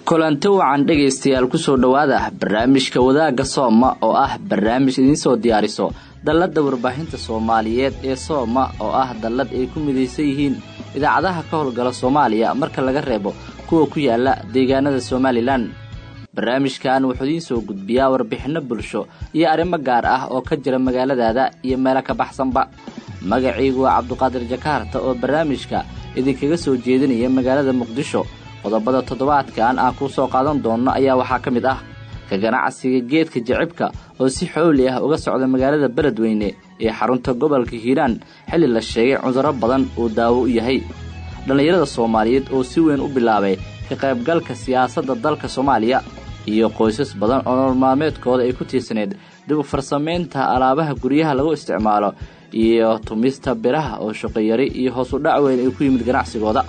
kulanti wacan dhegaystayaal kusoo dhowaada barnaamijka wadaagga sooma oo ah barnaamij idiinsoo diyaariso dalladda warbaahinta soomaaliyeed ee sooma oo ah dallad ay ku midaysan yihiin idaacadaha ka howlgala soomaaliya marka laga reebo kuwa ku yaala deegaanada somalilan barnaamijkan wuxuu idiin soo gudbiyaa warbixinno bulsho iyo arrimo gaar ah oo ka jira magaaladaada iyo meelo ka baxsanba magacaygu waa cabduqaadir jakaarta oo barnaamijka idinkaga soo jeedinaya magaalada muqdisho qodobada toddobaadkan aan kuu soo qaadan doonno ayaa waxaa ka mid ah ka ganacsiga geedka jacibka oo si xooli ah uga socda magaalada beledweyne ee xarunta gobolka hiiraan xilli la sheegay cudurro badan uu daawo u yahay dhallinyarada soomaaliyeed oo si weyn u bilaabay ka qaybgalka siyaasadda dalka soomaaliya iyo qoysas badan oo nolol maalmeedkooda ay ku tiirsaneed dib u farsamaynta alaabaha guryaha lagu isticmaalo iyo tumista biraha oo shaqoyari iyo hoos u dhac weyn ay ku yimid ganacsigooda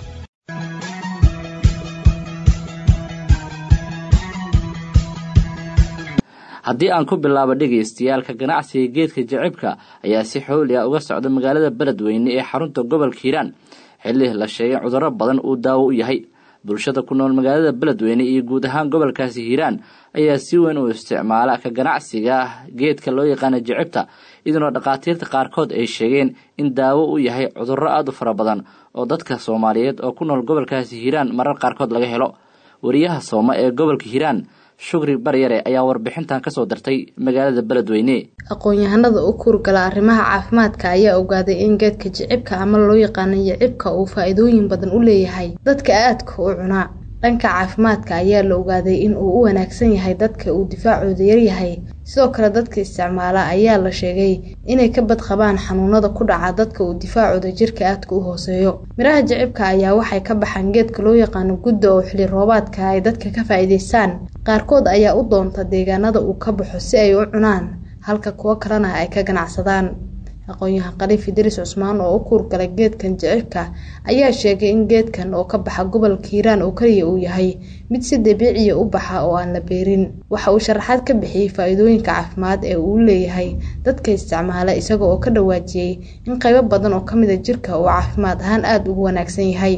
haddii aan ku bilaabo dhegaystayaalka ganacsiga geedka jacibka ayaa si xooli ah uga socda magaalada beledweyne ee xarunta gobolka hiiraan xilli la sheegay cudurro badan uu daawo u yahay bulshada ku nool magaalada beledweyne iyo guud ahaan gobolkaasi hiiraan ayaa si weyn u isticmaala ka ganacsiga geedka loo yaqaana jacibta iyadoona dhakhaatiirta qaarkood ay sheegeen in daawo u yahay cudurro aada u fara badan oo dadka soomaaliyeed oo ku nool gobolkaasi hiiraan marar qaarkood laga helo wariyaha sooma ee gobolka hiiraan shukri baryare ayaa warbixintan kasoo dartay magaalada beledweyne aqoon-yahanada u kuurgala arrimaha caafimaadka ayaa ogaaday in geedka jicibka ama loo yaqaano jicibka uu faa-iidooyin badan u leeyahay dadka aadka u cunaa dhanka caafimaadka ayaa la ogaaday in uu u wanaagsan yahay dadka uu difaacooda yaryahay sidoo kale dadka isticmaala ayaa la sheegay inay ka badqabaan xanuunada ku dhaca dadka uu difaacooda jirka aadka u hooseeyo miraha jicibka ayaa waxay ka baxaan geedka loo yaqaano gudda oo xilli roobaadka ay dadka ka faa-iideystaan qaarkood ayaa u doonta deegaanada uu ka baxo si ay u cunaan halka kuwo kalena ay ka ganacsadaan aqoon-yahan khaliif idriis cusmaan oo u kuurgalay geedkan jicibka ayaa sheegay in geedkan oo ka baxa gobolka hiiraan oo keliya uu yahay mid si dabiiciya u baxa oo aan la beerin waxa uu sharaxaad ka bixiyey faa-iidooyinka caafimaad ee uu leeyahay dadka isticmaala isaga oo ka dhawaajiyey in qaybo badan oo kamida jirka uu caafimaad ahaan aada ugu wanaagsan yahay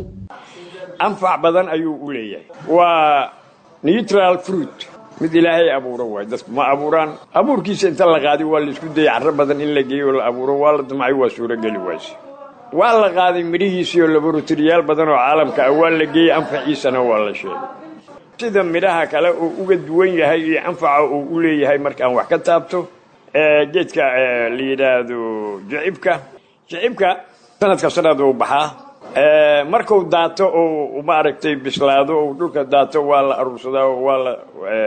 anfac badan ayuu u leeyahay waa neutral fruit mid ilaahay abuuro waay dadku ma abuuraan abuurkiisa inta la qaaday waa laisku dayay carro badan in la geeyo oo la abuuro waa la damcay waa suurogeli waayse waa la qaaday midhihiisii oo laboratoriyaal badan oo caalamka ah waa la geeyey anfaciisana waa la sheegay sida midhaha kale uu uga duwan yahay iyo anfaca uu u leeyahay markaan wax ka taabto geedka la yidhaahdo jicibka jicibka sanadka sanad uu baxaa markuu daato oo maaragtay bislaado oo dhulka daato waa la aruursadaa oo waa la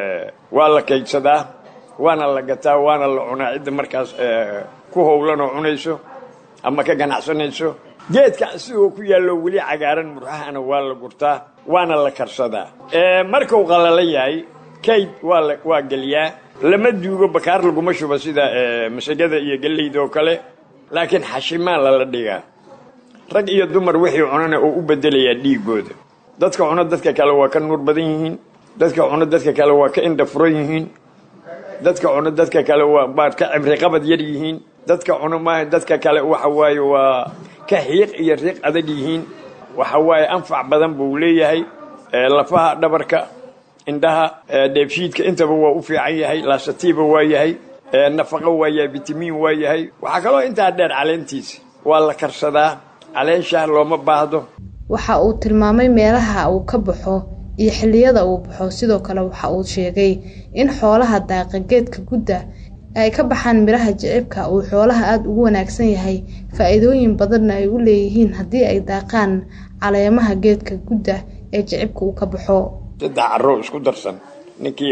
waa la kaydsadaa waana la gataa waana la cunaa cidda markaas ku howlan oo cunayso ama ka ganacsanayso geedka asigoo ku yaallo weli cagaaran murxahana waa la gurtaa waana la karsadaa markuu qalala yahay kayd waa la waa geliyaa lama duugo bakaar laguma shuba sida masagada iyo galleyda oo kale laakiin xashimaa lala dhigaa rag iyo dumar wixii cunana oo u bedelayaa dhiigooda dadka cuno dadka kale waa ka nuur badan yihiin dadka cuno dadka kale waa ka indha furan yihiin dadka cuno dadka kale waa baad ka cibri qabad yar yihiin dadka cuno maaha dadka kale waxa waaye waa ka xiiq iyo riiq adag yihiin waxa waaye anfac badan buu leeyahay lafaha dhabarka indhaha dheebshiidka intaba waa u fiican yahay laasatiiba waa yahay nafaqo waa yahay bitamiin waa yahay waxaa kaloo intaa dheer caleentiisa waa la karsadaa caleenshaah looma baahdo waxa uu tilmaamay meelaha uu ka baxo iyo xilliyada uu baxo sidoo kale waxa uu sheegay in xoolaha daaqa geedka gudda ay ka baxaan midhaha jicibka uu xoolaha aada ugu wanaagsan yahay faa-iidooyin badanna ay u leeyihiin haddii ay daaqaan caleemaha geedka gudda ee jicibka uu ka baxo saddex carro isku darsan ninkii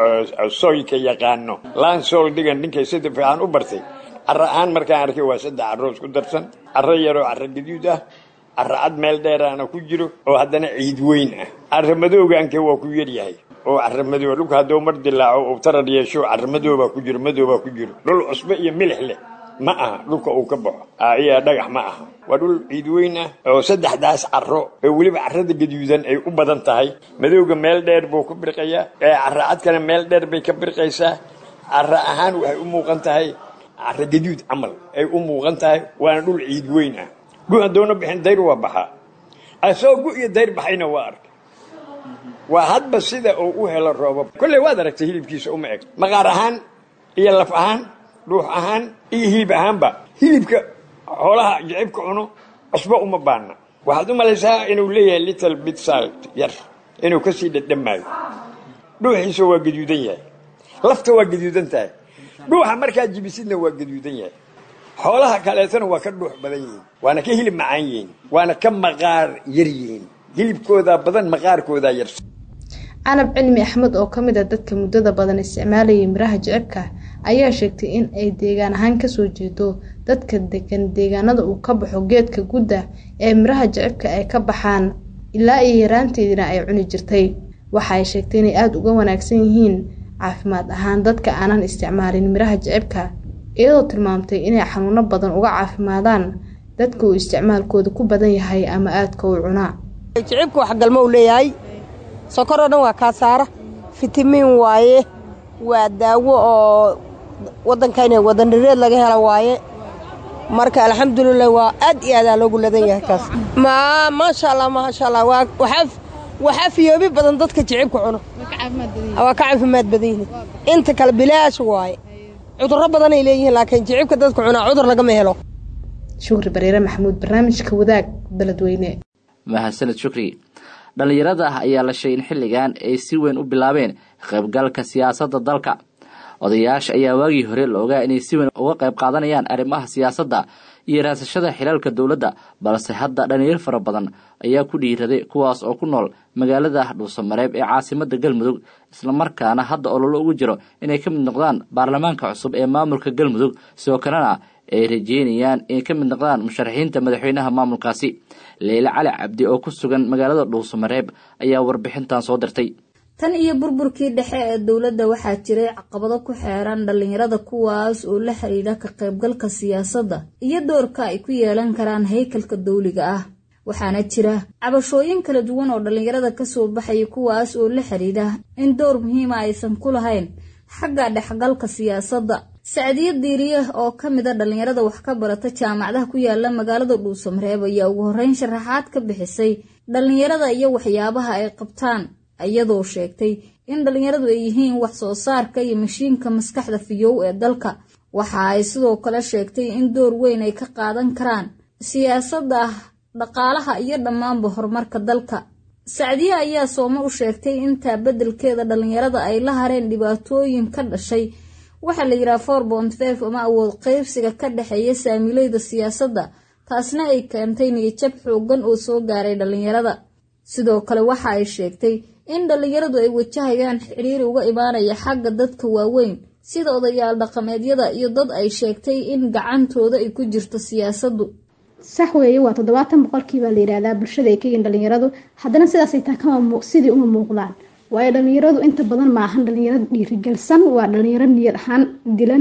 sooyka yaqaano laan sool dhigan ninkay sida fiican u bartay carro ahaan markaan arkay waa saddex carro isku darsan carro yaroo carro gaduud ah carro cad meel dheeraana ku jiro oo haddana ciid weyn ah carro madoogaanke waa ku yaryahay oo carro madooba dhulka hadduu mar dilaaco uu tarar yeesho carro madoobaa ku jiro madoobaa ku jiro dhul cusbe iyo milix leh ma aha dhulka uu ka baxo iyo dhagax ma aha waa dhul ciid weyn ah oo saddexdaas carro oo weliba carrada gaduudan ay u badan tahay madowga meel dheer buu ku birqayaa carro cadkana meel dheer bay ka birqaysaa carro ahaan waxay u muuqan tahay carro gaduud camal ay u muuqan tahay waana dhul ciid weyn ah gu haddoona bixin dayr waa baxaa asoo gu iyo dayr baxayna waa arkay waa hadba sida uu u helo roobab kolley waad aragtay hilibkiisa uma eg maqaar ahaan iyo laf ahaan dhuux ahaan iyo hilib ahaanba hilibka xoolaha jicibka cuno cusbo uma baana waxaad u malaysaa inuu leeyahay little bit salt yar inuu ka sii dhadhamaayo dhuuxiisa waa gaduudan yahay lafta waa gaduudan tahay dhuuxa markaa jibisidna waa gaduudan yahay xoolaha kaleetana waa ka dhuux badan yihiin waana ka hilib macaan yihiin waana ka maqaar yar yihiin hilibkoodaa badan maqaarkoodaa yar canab cilmi axmed oo ka mid a dadka muddada badan isticmaalayay miraha jicibka ayaa sheegtay in ay deegaan ahaan kasoo jeedo dadka degan deegaanada uu ka baxo geedka gudda ee miraha jicibka ay ka baxaan ilaa iyo yaraanteediina ay cuni jirtay waxa ay sheegtay inay aada uga wanaagsan yihiin caafimaad ahaan dadka aanan isticmaalin miraha jicibka iyadoo tilmaamtay inay xanuuno badan uga caafimaadaan dadka uu isticmaalkooda ku badan yahay ama aadka u cunaa jicibka wax galmo u leeyahay sokoroo dhan waa kaasaara fitamiin waaye waa daawo oo waddankayna wadandhireed laga hela waaye marka alxamdulilah waa aad iyo aadaa loogu ladan yahay kaas ma maasha allah maasha allah waa waxaa waxaa fiyoobi badan dadka jicibka cuno waa ka caafimaad badan yihiin inta kale bilaash waaye cudurro badanay leeyihiin laakiin jicibka dadka cunaa cudur lagama helo shukri bariire maxamuud barnaamijka wadaag beledweyne mahadsaned shukri dhallinyarada ah ayaa la sheegay in xilligan ay si weyn u bilaabeen qaybgalka siyaasadda dalka odayaasha ayaa waagii hore la ogaa inay si weyn uga qayb qaadanayaan arrimaha siyaasadda iyo raasashada xilaalka dowladda balse hadda dhallinyaro fara badan ayaa ku dhiiraday kuwaas oo ku nool magaalada dhuusamareeb ee caasimada galmudug islamarkaana hadda ololo ugu jiro inay ka mid noqdaan baarlamaanka cusub ee maamulka galmudug sidoo kalena ay rajeynayaan inay ka mid noqdaan musharaxiinta madaxweynaha maamulkaasi leyle cali cabdi oo ku sugan magaalada dhuusamareeb ayaa warbixintan soo dirtay tan iyo burburkii dhexe ee dowladda waxaa jiray caqabado ku xeeran dhallinyarada kuwaas oo la xidhiidha ka qaybgalka siyaasadda iyo doorka ay ku yeelan karaan haykalka dawliga ah waxaana jira cabashooyin kala duwan oo dhallinyarada kasoo baxaya kuwaas oo la xidhiidha in door muhiima aysan ku lahayn xagga dhexgalka siyaasadda sacdiyo diiriye oo ka mid a dhallinyarada wax ka barata jaamacadaha ku yaala magaalada dhuusamareeb ayaa ugu horreyn sharaxaad ka bixisay dhallinyarada iyo waxyaabaha ay qabtaan iyadoo sheegtay in dhallinyaradu ay yihiin wax soo saarka iyo mashiinka maskaxda fiyow ee dalka waxa ay sidoo kale sheegtay in door weyn ay ka qaadan karaan siyaasadda dhaqaalaha iyo dhammaanba horumarka dalka sacdiye ayaa soome u sheegtay intaa beddelkeeda dhallinyarada ay la hareen dhibaatooyin ka dhashay waxaa la yidhaha for bont fef ama awood qaybsiga ka dhexeeya saamiileyda siyaasadda taasna ay keentay niyajab xoogan oo soo gaaray dhallinyarada sidoo kale waxa ay sheegtay in dhallinyaradu ay wajahayaan xidhiiri uga imaanaya xagga dadka waaweyn sida odayaal dhaqameedyada iyo dad ay sheegtay in gacantooda ay ku jirto siyaasaddu sax weeye waa toddobaatan boqolkiibaa la yidhaahdaa bulshada ay ka yihiin dhallinyaradu haddana sidaasay taa kama sidii uma muuqdaan waayo dhallinyaradu inta badan ma ahan dhallinyaro dhiirigelsan waa dhallinyaro niyad ahaan dilan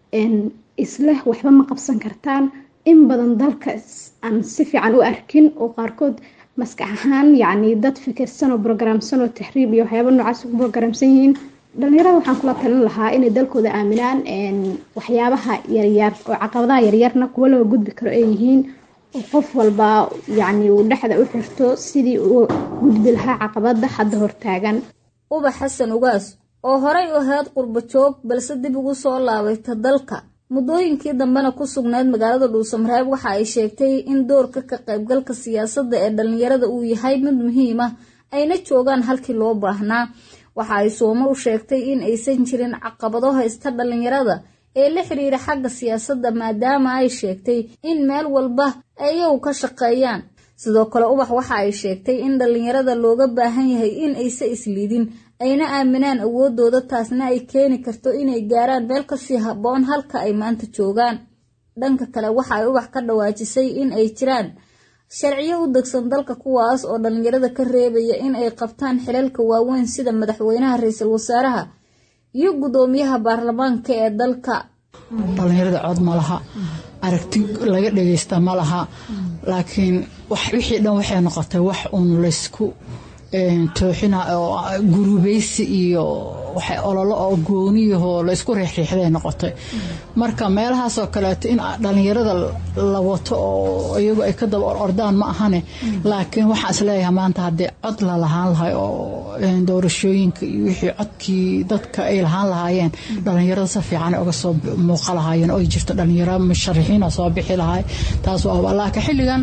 isleh waxba ma qabsan kartaan in badan dalka aan si fiican u arkin oo qaarkood maskax ahaan yacni dad fikirsan oo brograamsan oo taxriib iyo waxyaaba noocaas ku brograamsan yihiin dhallinyarada waxaan kula talin lahaa inay dalkooda aaminaan waxyaabaha yaryar oo caqabadaha yaryarna kuwo laga gudbi karo ay yihiin oo qof walba yacni uu dhexda u xirto sidii uu gudbi lahaa caqabada hadda hortaagan ubax xasan ugaas oo horay u ahayd qurbo joog balse dib ugu soo laabayta dalka muddooyinkii dambena ku sugnayd magaalada dhuusamareeb waxa ay sheegtay in doorka ka qaybgalka siyaasadda ee dhallinyarada uu yahay mid muhiim ah ayna joogaan halkii loo baahnaa waxa ay soomo u sheegtay in aysan jirin caqabado haysta dhallinyarada ee la xiriira xagga siyaasadda maadaama ay sheegtay in meel walba ayagu ka shaqeeyaan sidoo kale ubax waxa ay sheegtay in dhallinyarada looga baahan yahay in aysa isliidin ayna aaminaan awoodooda taasna ay keeni karto inay gaaraan meel kasii habboon halka ay maanta joogaan dhanka kale waxa ay ubax ka dhawaajisay in ay jiraan sharciyo u degsan dalka kuwaas oo dhallinyarada ka reebaya in ay qabtaan xilalka waaweyn sida madaxweynaha ra-iisul wasaaraha iyo guddoomiyaha baarlamaanka ee dalka dhallinyarada cod ma laha aragti laga dhagaysta ma laha laakiin wixii dhan waxay noqotay wax uun laysku tooxina oo gurubaysi iyo waxay ololo oo gooniyahoo laysku riixriixday noqotay marka meelahaasoo kaleeto in dhalinyarada la wato oo iyagu ay ka daba ordaan ma ahane laakiin waxaan isleeyahay maanta haddii cod la lahaan lahay oo doorashooyinka iyo wixii codkii dadka ay lahaan lahaayeen dhalinyarada si fiican uga soo muuqa lahaayeen oo jirto dhalinyaro musharaxiina soo bixi lahay taas waa laakiin xilligan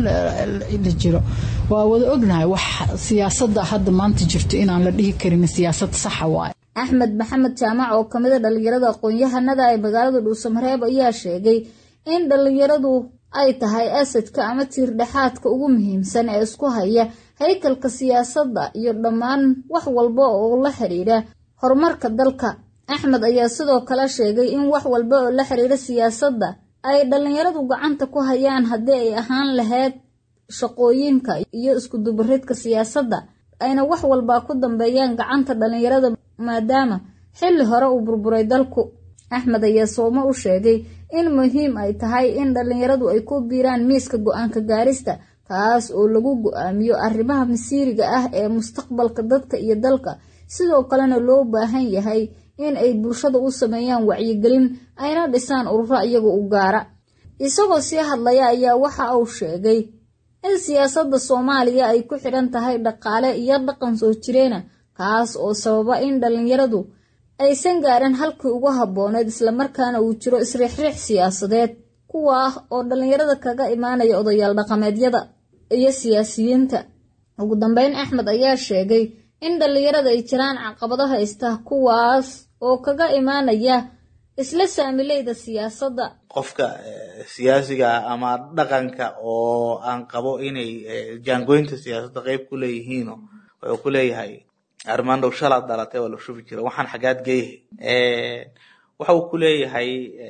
la jiro waa wada ognahay wax siyaasada hadda maanta jirto inaan la dhihi karin siyaasad saxa waaye axmed maxamed jaamac oo kamid a dhalinyarada aqoon-yahanada ee magaalada dhuusamareeb ayaa sheegay in dhalinyaradu ay tahay asadka ama tiirdhexaadka ugu muhiimsan ee isku haya haykalka siyaasadda iyo dhammaan wax walba oo la xidhiidha horumarka dalka axmed ayaa sidoo kale sheegay in wax walba oo la xidhiidha siyaasadda ay dhalinyaradu gacanta ku hayaan haddii ay ahaan lahayd shaqooyinka iyo iskudubaridka siyaasadda ayna wax walbaa ku dambeeyaan gacanta dhalinyarada maadaama xilli hore uu burburay dalku axmed ayaa soomo u sheegay in muhiim ay tahay in dhalinyaradu ay ku biiraan miiska go-aanka gaarista taas oo lagu go-aamiyo arrimaha masiiriga ah ee mustaqbalka dadka iyo dalka sidoo kalena loo baahan yahay in ay bulshada u sameeyaan wacyigelin ayna dhisaan ururo iyaga u gaara isagoo sii hadlaya ayaa waxa uu sheegay in siyaasadda soomaaliya ay ku xidhan tahay dhaqaale iyo dhaqan soo jireena kaas oo sababa in dhalinyaradu aysan gaarin halkii ugu habbooneed islamarkaana uu jiro isriixriix siyaasadeed kuwa ah oo dhalinyarada kaga imaanaya odayaal dhaqameedyada iyo siyaasiyiinta ugu dambeyn axmed ayaa sheegay in dhalinyarada ay jiraan caqabado haysta kuwaas oo kaga imaanaya isla saamileyda siyaasadda qofka siyaasiga ama dhaqanka oo aan qabo inay jaangoynta siyaasadda qeyb ku leeyihiino wuxuu ku leeyahay armaandow shalaad dhalatay waa la shubi jira waxaan xagaad geeyahay waxa uu ku leeyahay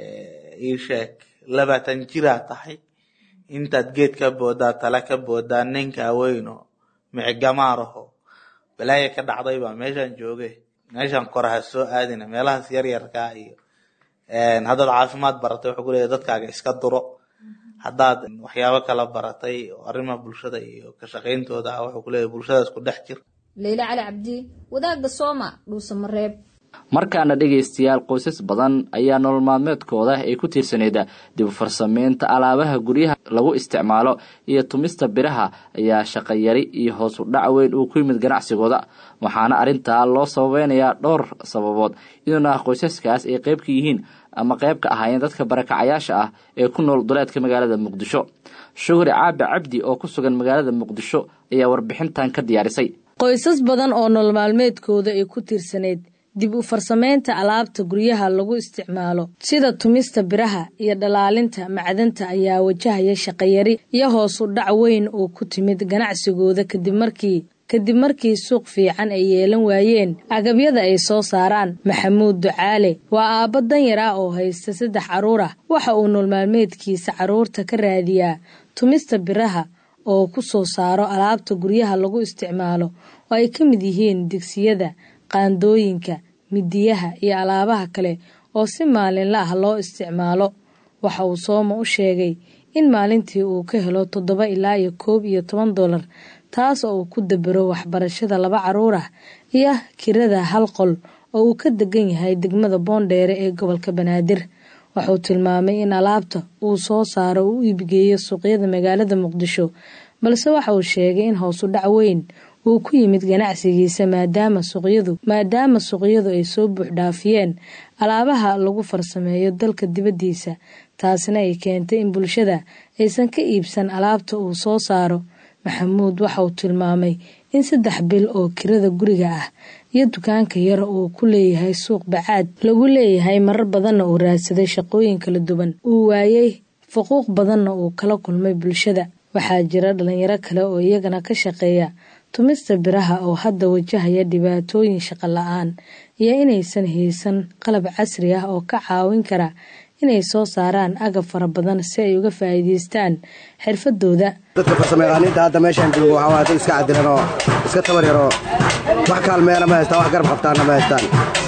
ii sheeg labaatan jiraa tahay intaad geed ka boodaa tala ka boodaa ninka weyno micigamaaraho balaaya ka dhacday baa meeshaan jooge meeshaan koraha soo aadina meelahaas yaryarkaa iyo haddaad caafimaad baratay wuxuu ku leeyahay dadkaaga iska duro haddaad waxyaabo kala baratay oo arrimaha bulshada iyo ka shaqayntooda ah wuxuu ku leeyahay bulshadaas ku dhex jir leyle cali cabdi wadaagga sooma dhuusamareeb markaana dhegaystayaal qoysas badan ayaa nolol maalmeedkooda ay ku tiirsaneyd dib u farsamaynta alaabaha guryaha lagu isticmaalo iyo tumista biraha ayaa shaqayari iyo hoos u dhac weyn uu ku yimid ganacsigooda waxaana arrintaa loo sababeynayaa dhowr sababood inuuna qoysaskaas ay qayb ka yihiin ama qayb ka ahaayeen dadka barakacayaasha ah ee ku nool duleedka magaalada muqdisho shuhri caabi cabdi oo ku sugan magaalada muqdisho ayaa warbixintan ka diyaarisay qoysas badan oo nolol maalmeedkooda ay ku tiirsanayd dib u farsamaynta alaabta guryaha lagu isticmaalo sida tumista biraha iyo dhalaalinta macdanta ayaa wajahaya shaqayari iyo hoos u dhac weyn oo ku timid ganacsigooda kadib markii kadib markii suuq fiican ay yeelan waayeen agabyada ay soo saaraan maxamuud ducaale waa aabbo danyar ah oo haysta saddex carruur ah waxa uu nool maalmeedkiisa carruurta ka raadiyaa tumista biraha oo ku soo saaro alaabta guryaha lagu isticmaalo oo ay ka mid yihiin digsiyada qaandooyinka midiyaha iyo alaabaha kale oo si maalinla ah loo isticmaalo waxa uu sooma u sheegay in maalintii uu ka helo toddoba ilaa iyo koob iyo toban dollar taas oo uu ku dabero waxbarashada laba carruur ah iyo kirada hal qol oo uu ka degan yahay degmada boondheere ee gobolka banaadir wuxuu tilmaamay in alaabta uu soo saaro uu iibgeeyo suuqyada magaalada muqdisho balse waxa uu sheegay in hoosu dhac weyn uu ku yimid ganacsigiisa maadaama suuqyadu maadaama suuqyadu ay soo buuxdhaafiyeen alaabaha lagu farsameeyo dalka dibaddiisa taasina ay keentay in bulshada aysan ka iibsan alaabta uu soo saaro maxamuud waxa uu tilmaamay in saddex bil oo kirada guriga ah iyo dukaanka yar uu ku leeyahay suuq bacaad lagu leeyahay marar badanna uu raadsaday shaqooyin kala duwan uu waayey fuquuq badanna uu kala kulmay bulshada waxaa jira dhalinyaro kale oo iyagana ka shaqeeya tumista biraha oo hadda wajahaya dhibaatooyin shaqo la-aan iyo inaysan haysan qalab casri ah oo ka caawin kara inay soo saaraan agab fara badan si ay uga faa'iidaystaan xirfadooda dadka farsamayaqaaniinta hadda meeshaan joogo waxaa waa dad iska cadilan oo iska tabar yaroo wax kaalmeena ma haystaan wax garab qabtaanna ma haystaan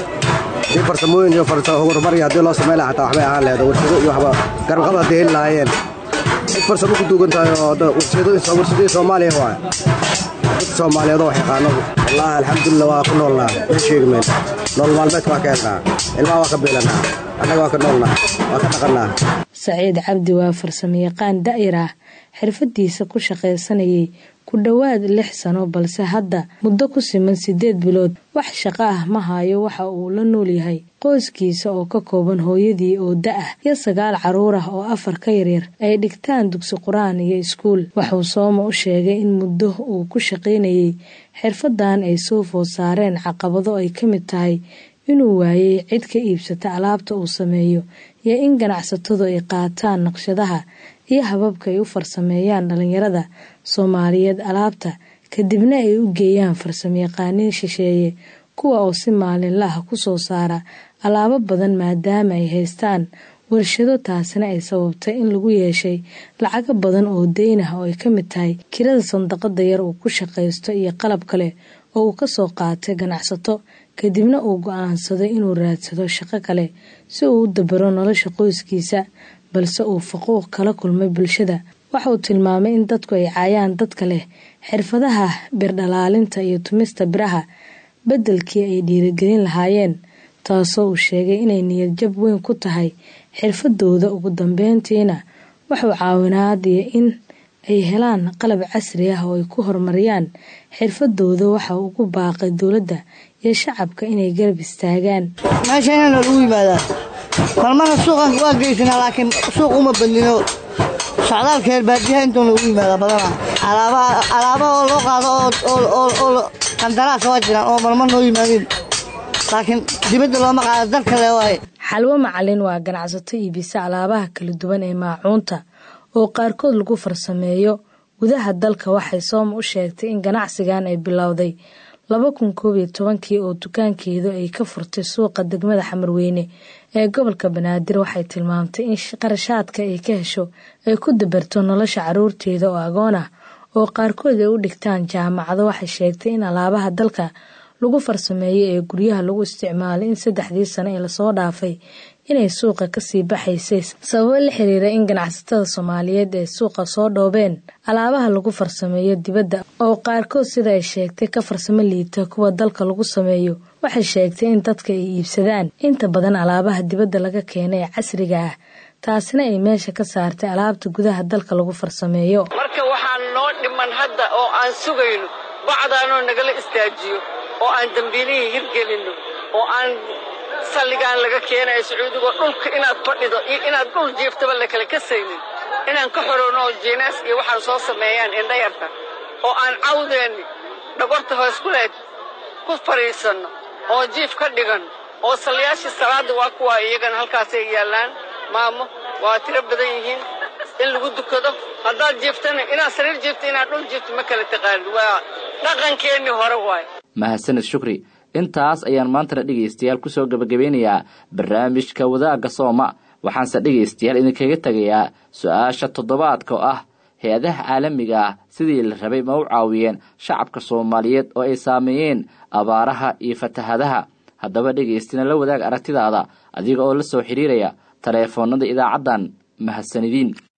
haddii farsamooyin iyo horumar iyo haddii loo samayn lahaa xataa waxbay ahaan leedo warshado iyo waxba garabqabad hadday heli lahaayeen cid farsamo ku duugan tahay oo warshadooyin soomaaliya waay dadka soomaaliyeed oo wax yaqaano wallaahi alxamdulilah waa ku noolnaa wax sheegi mayno nolol maalmeedka waa ka helnaa ilmaha waa ka biilanaa annaga waa ka noolnaa waa ka dhaqannaa saciid cabdi waa farsamayaqaan da'yar ah xirfadiisa ku shaqaysanayay ku dhowaad lix sano balse hadda muddo ku siman siddeed bilood wax shaqo ah ma hayo waxa uu la nool yahay qoyskiisa oo ka kooban hooyadii oo da-ah iyo sagaal carruur ah oo afar ka yaryar ay dhigtaan dugsi qur-aan iyo iskuul waxuu sooma u sheegay in muddo uu ku shaqaynayay xirfadan ay soo food saareen caqabado ay ka mid tahay inuu waayey cid ka iibsata alaabta uu sameeyo iyo in ganacsatadu ay qaataan naqshadaha iyo hababka ay u farsameeyaan dhallinyarada soomaaliyeed alaabta kadibna ay u geeyaan farsamayaqaaniin shisheeye kuwa oo si maalinlaha ku soo saara alaabo badan maadaama ay haystaan warshado taasina ay sababtay in lagu yeeshay lacago badan oo deyn ah oo ay ka mid tahay kirada sandaqada yar uu ku shaqaysto iyo qalab kale oo uu kasoo qaatay ganacsato kadibna uu go-aansaday inuu raadsado shaqo kale si uu u dabaro nolosha qoyskiisa balse uu faquuq kala kulmay bulshada waxauu tilmaamay in dadku ay caayaan dadka leh xirfadaha birdhalaalinta iyo tumista biraha beddelkii ay dhiirigelin lahaayeen taasoo uu sheegay inay niyadjab weyn ku tahay xirfadooda ugu dambeyntiina wuxuu caawinaad iyo in ay helaan qalab casri ah oo ay ku horumariyaan xirfadooda waxa uu ugu baaqay dowladda iyo shacabka inay garab istaagaan meeshana lagu yimaadaa marmana suuqan waa geysanaa laakiin suuq uma badnino socdaalka reer baadiyaha intuu lagu yimaadaa badana alaaba oo loo qaado oo qandaraas waa jiraan oo marmar noo yimaadeen laakiin dibadda looma qaado dalka le waaye xalwo macalin waa ganacsato iibisa alaabaha kala duwan ee maacuunta oo qaarkood lagu farsameeyo gudaha dalka waxay sooma u sheegtay in ganacsigan ay bilowday laba kun koob iyo tobankii oo dukaankeedu ay ka furtay suuqa degmada xamarweyne ee gobolka banaadir waxay tilmaamtay in qarashaadka ay ka hesho ay ku dabarto nolosha caruurteeda oo agoon ah oo qaarkood ay u dhigtaan jaamacado waxay sheegtay in alaabaha dalka lagu farsameeyay ee guryaha lagu isticmaalay in saddexdii sano ee lasoo dhaafay inay suuqa kasii baxaysay sababo la xiriira in ganacsatada soomaaliyeed ay suuqa soo dhoobeen alaabaha lagu farsameeyo dibadda oo qaarkood sida ay sheegtay ka farsamo liita kuwa dalka lagu sameeyo waxay sheegtay in dadka ay iibsadaan inta badan alaabaha dibadda laga keena ee casriga ah taasina ay meesha ka saartay alaabta gudaha dalka lagu farsameeyo marka waxaan noo dhiman hadda oo aan sugayno bacdaanoo nagala istaajiyo oo aan dambiilihii hirgelinno oo aan salligaan laga keenayo sacuudigo dhulka inaad fadhido iyo inaad dhul jiiftaba la kala kasaynin inaan ka xorowno oo jiinaas iyo waxaan soo sameeyaan indhayarta oo aan cawdeenni dhagorta hoos ku leed ku fadhiisanno oo jiif ka dhiganno oo salliyaashii salaadda waa kuwaa iyagana halkaasay yaallaan maamo waa tiro badan yihiin in lagu dukado haddaad jiiftana inaad sariir jiifto inaad dhul jiifto ma kala taqaanin waa dhaqankeennii hore waaye mahadsaned shukri intaas ayaan maantana dhegaystayaal kusoo gebagabeynayaa barnaamijka wadaagga sooma waxaanse dhegaystayaal idinkaga tegayaa su-aasha toddobaadka oo ah hay-adaha caalamiga ah sidii la rabay ma u caawiyeen shacabka soomaaliyeed oo ay saameeyeen abaaraha iyo fatahadaha haddaba dhegaystina la wadaag aragtidaada adiga oo la soo xidhiiraya taleefoonnada idaacaddan mahadsanidin